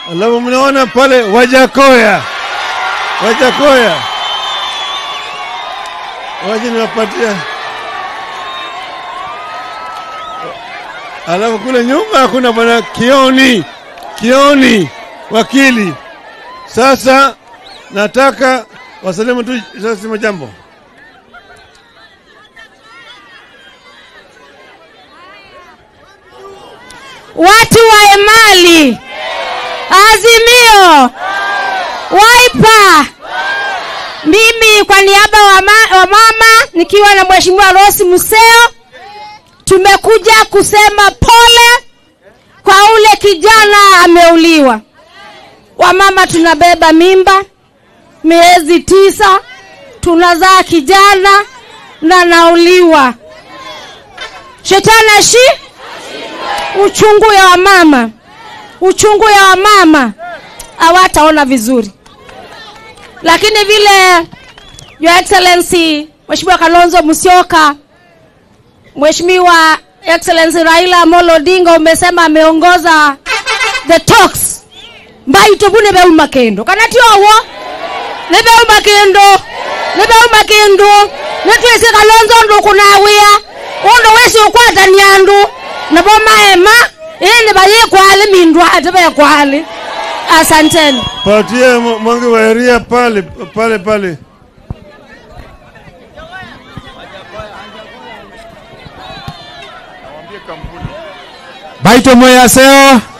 Alafu mnaona pale Wajakoya, Wajakoya, waje niwapatia. Alafu kule nyuma kuna bwana Kioni, Kioni wakili. Sasa nataka wasalimu tu sasa jambo. watu wa Emali, Azimio, Wiper. Mimi kwa niaba wa, ma, wa mama nikiwa na Mheshimiwa Rosi Museo tumekuja kusema pole kwa ule kijana ameuliwa. Wamama tunabeba mimba miezi tisa, tunazaa kijana na nauliwa. Shetani ashi uchungu ya wamama, uchungu ya wamama hawataona vizuri, lakini vile Your Excellency Mheshimiwa Kalonzo Musyoka, Mheshimiwa Excellency Raila Amolo Odinga umesema ameongoza the talks mbaito bune beuma kendo kana tiowo ne beuma kendo ne beuma kendo ne twese Kalonzo ndukunawia undu wesi ukwatania andu nabo maema ini bayikwali mindwa ate bekwali asanteni Patie Mo- Mwangi wa Eria pale pale pale. Baito Moyaseo